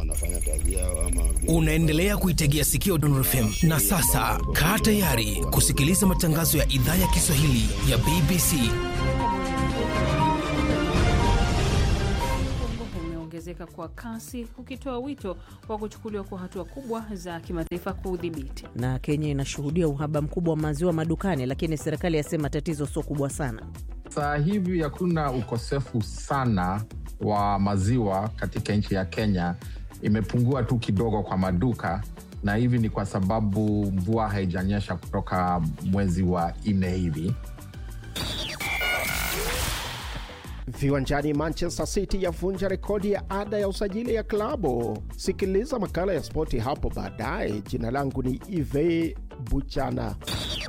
kama anafanya kazi yao ama Unaendelea kuitegea sikio Dondor FM na sasa kaa tayari kusikiliza matangazo ya idhaa ya Kiswahili ya BBC. Kongo umeongezeka kwa kasi ukitoa wito wa kuchukuliwa kwa hatua kubwa za kimataifa kuudhibiti. Na Kenya inashuhudia uhaba mkubwa wa maziwa madukani, lakini serikali yasema tatizo sio kubwa sana. Sasa hivi hakuna ukosefu sana wa maziwa katika nchi ya Kenya, imepungua tu kidogo kwa maduka, na hivi ni kwa sababu mvua haijanyesha kutoka mwezi wa nne hivi. Viwanjani, Manchester City yavunja rekodi ya ada ya usajili ya klabu. Sikiliza makala ya spoti hapo baadaye. Jina langu ni Ive Buchana.